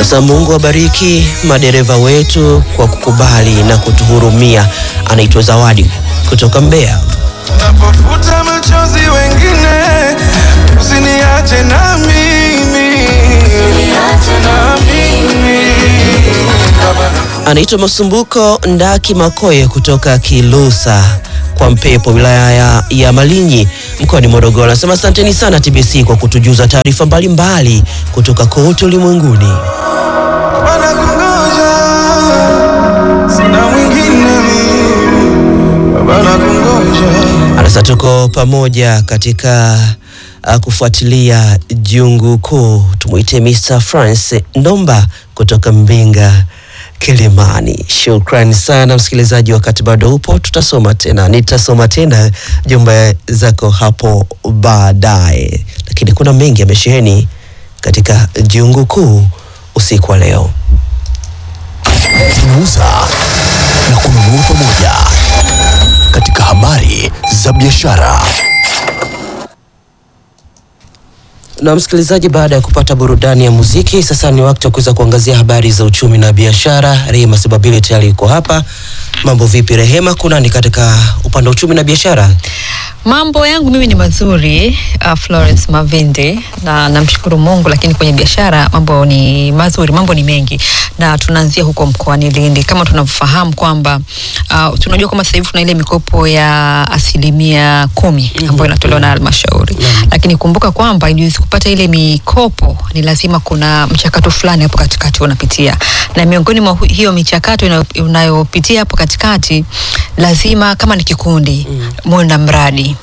Sasa Mungu awabariki madereva wetu kwa kukubali na kutuhurumia. Anaitwa Zawadi kutoka Mbeya. Napofuta machozi wengine, usiniache na mimi, na mimi. Baba, Anaitwa Masumbuko Ndaki Makoye kutoka Kilusa kwa Mpepo, wilaya ya, ya Malinyi mkoani Morogoro. Anasema asanteni sana TBC kwa kutujuza taarifa mbalimbali kutoka kote ulimwenguni. wanakungoja, sina mwingine mimi. Baba, nakungoja. Anasema tuko pamoja katika uh, kufuatilia jungu kuu. Tumwite Mr France Ndomba kutoka Mbinga Kilimani. Shukrani sana msikilizaji, wakati bado upo, tutasoma tena, nitasoma tena jumbe zako hapo baadaye, lakini kuna mengi yamesheheni katika jungu kuu usiku wa leo. Tunauza na kununua pamoja katika habari za biashara. Na msikilizaji, baada ya kupata burudani ya muziki, sasa ni wakati wa kuweza kuangazia habari za uchumi na biashara. Rehema Sibabili tayari yuko hapa. Mambo vipi Rehema, kuna ni katika upande wa uchumi na biashara? Mambo yangu mimi ni mazuri uh, Florence Mavindi na namshukuru Mungu, lakini kwenye biashara mambo ni mazuri, mambo ni mengi, na tunaanzia huko mkoani Lindi. Kama tunavyofahamu kwamba uh, tunajua kwamba sasa hivi tuna ile mikopo ya asilimia kumi ambayo inatolewa na halmashauri, lakini kumbuka kwamba ili uweze kupata ile mikopo ni lazima kuna mchakato fulani hapo katikati unapitia, na miongoni mwa hu- hiyo michakato inayo- unayopitia hapo katikati, lazima kama ni kikundi muwe na mradi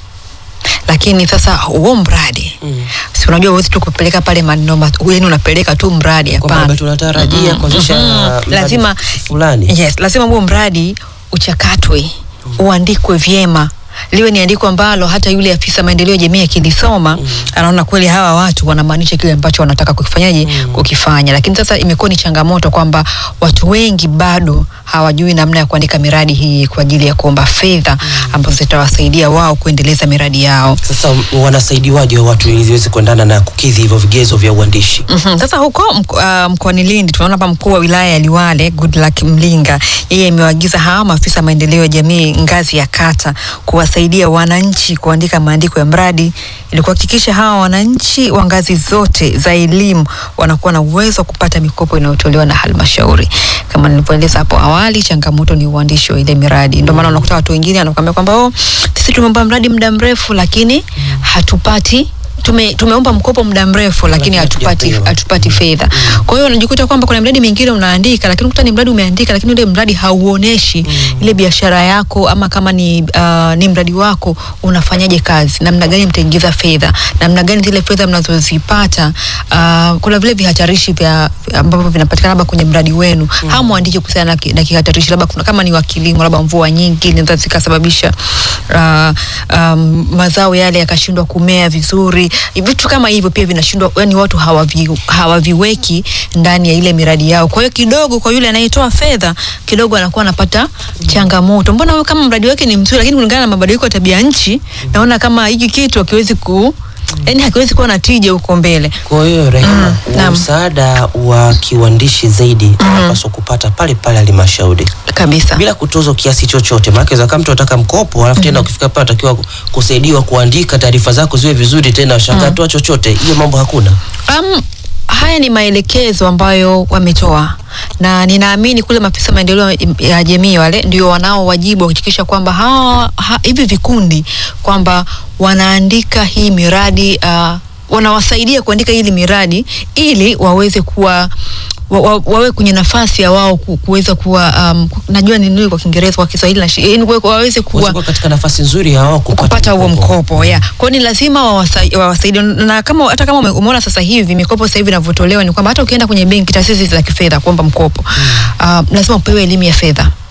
lakini sasa huo mradi si unajua huwezi tu kupeleka pale maneno ma- yani unapeleka tu mradi Kwamba hapana labda tunatarajia kuanzisha mradi lazima fulani. yes lazima huo mradi uchakatwe uandikwe vyema liwe ni andiko ambalo hata yule afisa maendeleo ya jamii akilisoma anaona kweli hawa watu wanamaanisha kile ambacho wanataka kukifanyaje kukifanya lakini sasa imekuwa ni changamoto kwamba watu wengi bado hawajui namna ya kuandika miradi hii kwa ajili ya kuomba fedha ambazo zitawasaidia wao kuendeleza miradi yao Sasa wanasaidiwaje watu ili ziweze kuendana na kukidhi hivyo vigezo vya uandishi? Mhm. Sasa huko mko- ah, mkoani Lindi tunaona hapa mkuu wa wilaya ya Liwale Goodluck Mlinga yeye amewaagiza hawa maafisa maendeleo ya jamii ngazi ya kata kuwasaidia wananchi kuandika maandiko ya mradi ili kuhakikisha hawa wananchi wa ngazi zote za elimu wanakuwa na uwezo wa kupata mikopo inayotolewa na halmashauri. Kama nilivyoeleza hapo awali, changamoto ni uandishi wa ile miradi. Ndio maana unakuta watu wengine wanakuambia kwamba oh, sisi tumeomba mradi muda mrefu lakini hatupati tume, tumeomba mkopo muda mrefu lakini Lakini hatupati hatujapewa. hatupati fedha. Kwa hiyo unajikuta kwamba kuna miradi mingine unaandika, lakini ukuta ni mradi umeandika, lakini ule mradi hauoneshi ile biashara yako, ama kama ni uh, ni mradi wako unafanyaje kazi, namna gani mtaingiza fedha, namna gani zile fedha mnazozipata. Uh, kuna vile vihatarishi vya ambavyo vinapatikana labda kwenye mradi wenu, hamwandiki kuhusiana na, ki- na kihatarishi, labda kuna kama ni wa kilimo, labda mvua nyingi zinaweza zikasababisha uh, um, mazao yale yakashindwa kumea vizuri. Vitu kama hivyo pia vinashindwa, yani watu hawavi, hawaviweki ndani ya ile miradi yao. Kwa hiyo kidogo, kwa yule anayetoa fedha kidogo anakuwa anapata changamoto. Mbona huyo kama mradi wake ni mzuri, lakini kulingana na mabadiliko ya tabia nchi, naona kama hiki kitu hakiwezi ku yani hakiwezi kuwa na tija huko mbele. Kwa hiyo Rehema, wa naam. msaada wa kiuandishi zaidi unapaswa kupata pale pale halmashauri Kabisa. bila kutozwa kiasi chochote. Maana inaweza kama mtu anataka mkopo alafu tena ukifika pale atakiwa kusaidiwa kuandika taarifa zako ziwe vizuri, tena shakatoa chochote, hiyo mambo hakuna. Um, haya ni maelekezo ambayo wametoa na ninaamini kule maafisa maendeleo ya jamii wale ndio wanao wajibu wa kuhakikisha kwamba hawa ha, hivi vikundi kwamba wanaandika hii miradi uh, wanawasaidia kuandika hili miradi ili waweze kuwa wa, wa, wawe kwenye nafasi ya wao ku- kuweza kuwa um, najua ni nini kwa Kiingereza kwa Kiswahili na shi- yaani kuwe- waweze kuwa Kuwa katika nafasi nzuri ya wao kupata, kupata huo mkopo yeah. Kwa hiyo ni lazima wawasa- wawasaidie, na kama hata kama ume- umeona sasa hivi mikopo sasa hivi inavyotolewa ni kwamba hata ukienda kwenye benki, taasisi za kifedha kuomba mkopo uh, lazima upewe elimu ya fedha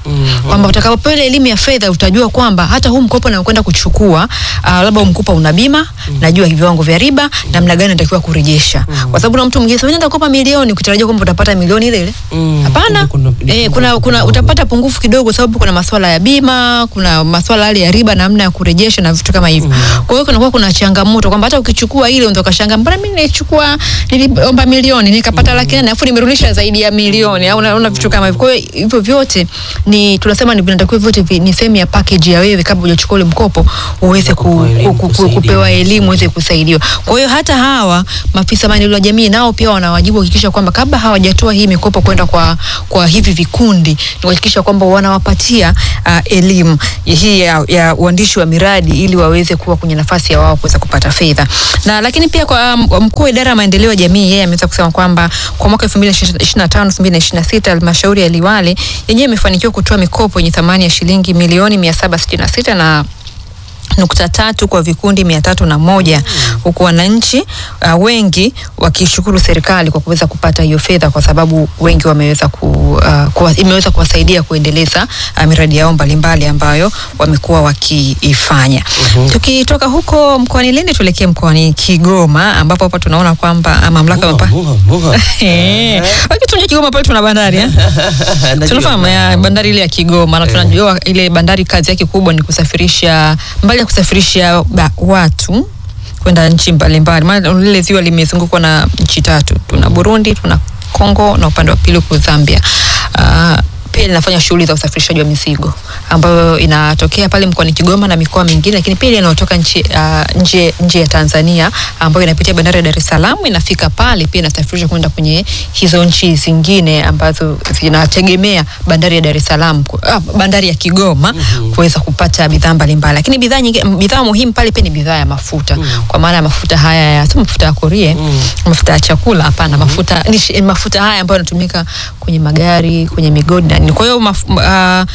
kwamba utakapopewa ile elimu ya fedha utajua kwamba hata huu mkopo nakwenda kuchukua uh, labda huu mkopo una bima najua viwango vya riba namna gani natakiwa kurejesha kwa sababu na mtu mwingine sasa unaenda kukopa milioni ukitarajia kwamba utapata milioni ile ile Mm, hapana kumbe kuna- eh, kuna, kuna utapata pungufu kidogo sababu kuna maswala ya bima kuna maswala yale ya riba namna ya kurejesha na vitu kama hivyo kwa hiyo kunakuwa kuna changamoto kwamba hata ukichukua ile unaweza ukashangaa mbona mimi nilichukua niliomba milioni nikapata laki nane alafu nimerudisha zaidi ya milioni au unaona vitu kama hivyo kwa hiyo hivyo vyote ni tunasema ni vinatakiwa vyote vi, ni sehemu ya package ya wewe kabla hujachukua ule mkopo uweze ku, Kupewa elimu, ku, ku, kusaidiwa. kupewa elimu uweze kusaidiwa kwa hiyo hata hawa maafisa maendeleo ya jamii nao pia wana wajibu kuhakikisha kwamba kabla hawajatoa hii mikopo kwenda kwa, kwa hivi vikundi ni kuhakikisha kwamba wanawapatia uh, elimu hii ya, ya uandishi wa miradi ili waweze kuwa kwenye nafasi ya wao kuweza kupata fedha na lakini pia kwa um, mkuu wa idara ya maendeleo ya jamii yeye ameweza kusema kwamba kwa mwaka 2025 2026 halmashauri ya Liwale yenyewe imefanikiwa kutoa mikopo yenye thamani ya shilingi milioni 766 na nukta tatu kwa vikundi mia tatu na moja huku wananchi uh, wengi wakishukuru serikali kwa kuweza kupata hiyo fedha kwa sababu wengi wameweza ku, uh, kuwa, imeweza kuwasaidia kuendeleza uh, miradi yao mbalimbali ambayo wamekuwa wakiifanya. Tukitoka huko mkoani Lindi tuelekee mkoani Kigoma ambapo hapa tunaona kwamba uh, mamlaka ya Muha, mapa- muha, muha. Eh, wakituja Kigoma pale tuna bandari eh? Najua. tunafahamu ya bandari ile ya Kigoma na tunajua ile bandari kazi yake kubwa ni kusafirisha mbali ya kusafirisha ba, watu kwenda nchi mbalimbali, maana lile ziwa limezungukwa na nchi tatu, tuna Burundi, tuna Kongo na upande wa pili huko Zambia. Uh, pia linafanya shughuli za usafirishaji wa mizigo ambayo inatokea pale mkoani Kigoma na mikoa mingine, lakini pia ile inayotoka nchi uh, nje nje ya Tanzania ambayo inapitia bandari ya Dar es Salaam inafika pale pia inasafirishwa kwenda kwenye hizo nchi zingine ambazo zinategemea bandari ya Dar es Salaam ku- ah, bandari ya Kigoma kuweza kupata bidhaa mbalimbali, lakini bidhaa nyingine bidhaa muhimu pale pia ni bidhaa ya mafuta kwa maana ya mafuta haya ya sio mafuta ya korie mafuta ya chakula hapana, mafuta ni shi- mafuta haya ambayo yanatumika kwenye magari, kwenye migodi na nini. Kwa hiyo maf- ah,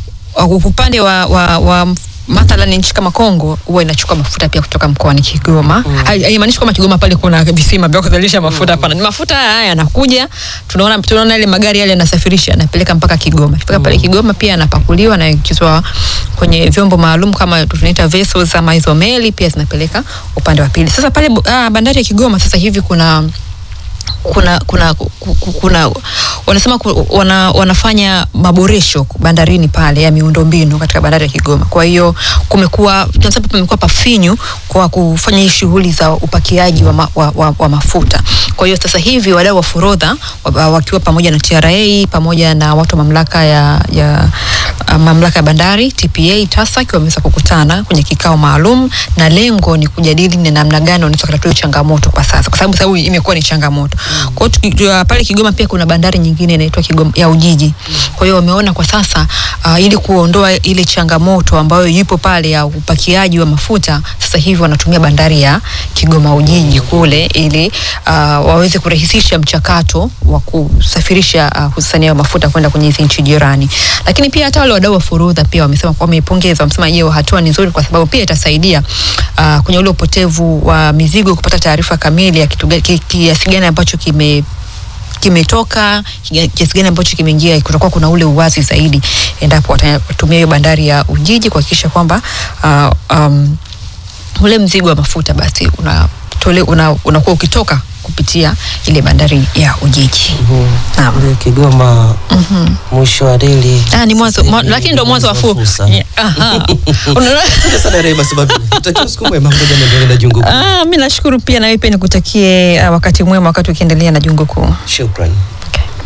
uh, upande wa, wa, wa mathalan nchi kama Kongo huwa inachukua mafuta pia kutoka mkoani Kigoma. Hai- Haimaanishi kwamba Kigoma pale kuna visima vya kuzalisha mafuta hapana. Ni mafuta haya yanakuja, tunaona tunaona ile magari yale yanasafirisha yanapeleka mpaka Kigoma. Kifika pale Kigoma pia yanapakuliwa na yaingizwa kwenye vyombo maalum kama tunaita vessels ama hizo meli pia zinapeleka upande wa pili. Sasa pale bu- ah, bandari ya Kigoma sasa hivi kuna kuna kuna ku- ku- kuna wanasema ku- wana, wanafanya maboresho bandarini pale ya miundombinu katika bandari ya Kigoma. Kwa hiyo kumekuwa tunasema pamekuwa pafinyu kwa kufanya hii shughuli za upakiaji wa, ma, wa, wa, wa mafuta. Kwa hiyo sasa hivi wadau wa forodha wa- wakiwa pamoja na TRA pamoja na watu wa mamlaka ya, ya uh, mamlaka ya bandari TPA TASAC wameweza kukutana kwenye kikao maalum na lengo ni kujadili ni namna gani wanaweza kutatua hiyo changamoto kwa sasa, kwa sababu sababu imekuwa ni changamoto. Kwa hiyo tuki- uh, pale Kigoma pia kuna bandari nyingine inaitwa Kigoma ya Ujiji. Kwa hiyo wameona kwa sasa uh, ili kuondoa ile changamoto ambayo ipo pale ya upakiaji wa mafuta, sasa hivi wanatumia bandari ya Kigoma Ujiji kule ili uh, waweze kurahisisha mchakato wa kusafirisha uh, hususani hayo mafuta kwenda kwenye hizi nchi jirani. Lakini pia hata wale wadau wa forodha pia wamesema wameipongeza, wamesema hiyo hatua ni nzuri kwa sababu pia itasaidia uh, kwenye ule upotevu wa mizigo kupata taarifa kamili ya kitu ga- ki- kiasi gani ambacho kime kimetoka kiga- kiasi gani ambacho kimeingia, kutakuwa kuna ule uwazi zaidi endapo watatumia hiyo bandari ya Ujiji kuhakikisha kwamba uh, um, ule mzigo wa mafuta basi unatole una, unakuwa ukitoka kupitia ile bandari ya Ujiji. Naam. Kule Kigoma mwisho wa reli. Ah, ni mwanzo Sasa mwa- hivi lakini ndo mwanzo wa fu. fursa. Yeah, aha. Unaona? Asante sana Rehema sababu tutakia usiku mwema ngoja niendelee na jungu kuu. Ah, mi nashukuru pia na wewe pia nikutakie uh, wakati mwema wakati ukiendelea na jungu kuu. Shukran.